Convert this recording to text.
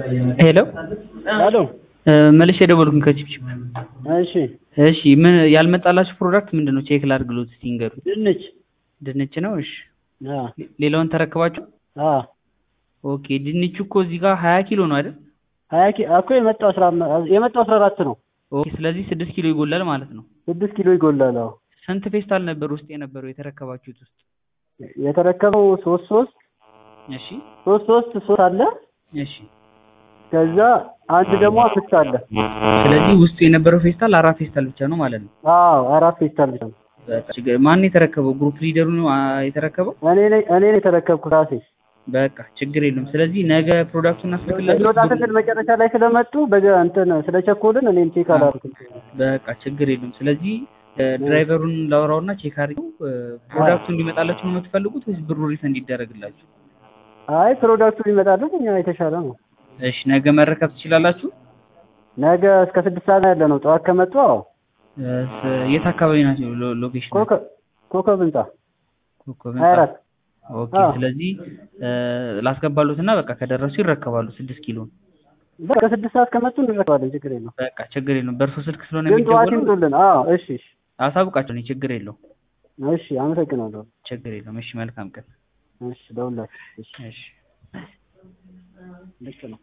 ሄሎ ሄሎ መልሼ የደወልኩኝ ከቺፕቺፕ እሺ እሺ ምን ያልመጣላችሁ ፕሮዳክት ምንድን ነው ቼክ ላድርግሎት እስቲ ንገሩኝ ድንች ድንች ነው እሺ አ ሌላውን ተረክባችሁ አ ኦኬ ድንቹ እኮ እዚህ ጋር ሀያ ኪሎ ነው አይደል ሀያ ኪ እኮ የመጣው አስራ አምስት የመጣው አስራ አራት ነው ኦኬ ስለዚህ ስድስት ኪሎ ይጎላል ማለት ነው ስድስት ኪሎ ይጎላል አዎ ስንት ፌስታል ነበር ውስጥ የነበረው የተረከባችሁት ውስጥ የተረከበው ሶስት ሶስት እሺ ሶስት ሶስት ሶስት አለ እሺ ከዛ አንድ ደግሞ አምስት አለ ስለዚህ ውስጡ የነበረው ፌስታል አራት ፌስታል ብቻ ነው ማለት ነው አዎ አራት ፌስታል ብቻ ነው በቃ ችግር ማን ነው የተረከበው ግሩፕ ሊደሩ ነው አ፣ የተረከበው እኔ ነኝ እኔ ነኝ የተረከብኩት ራሴ በቃ ችግር የለውም ስለዚህ ነገ ፕሮዳክቱን እናስልክላችሁ ሊወጣ ስንል መጨረሻ ላይ ስለመጡ በገ እንትን ስለቸኮልን እኔም ቼክ አላደረኩም በቃ ችግር የለውም ስለዚህ እ፣ ድራይቨሩን ላውራውና ቼክ አድርገው እ፣ ፕሮዳክቱ እንዲመጣላችሁ ነው የምትፈልጉት ወይስ ብሩ ሪፈንድ እንዲደረግላችሁ አይ ፕሮዳክቱ ሊመጣልን እኛ የተሻለ ነው እሺ ነገ መረከብ ትችላላችሁ ነገ እስከ ስድስት ሰዓት ያለ ነው ጠዋት ከመጡ አዎ እ፣ ስ- የት አካባቢ ናቸው ሎ- ሎኬሽን ኮከብ ኮከብ ህንጻ ኮከብ ሀያ አራት ኦኬ አዎ። ስለዚህ እ፣ ላስገባሉትና በቃ ከደረሱ ይረከባሉ ስድስት ኪሎን በቃ ስድስት ሰዓት ከመጡ እንረከባለን ችግር የለውም በቃ ችግር የለውም በእርሶ ስልክ ስለሆነ ግን ጠዋት የሚደወለው ይምጡልን አዎ እሺ እሺ አሳውቃቸው እኔ ችግር የለውም እሺ አመሰግናለሁ ችግር የለውም እሺ መልካም ቀን እሺ ደውላችሁ እሺ እሺ ልክ ነው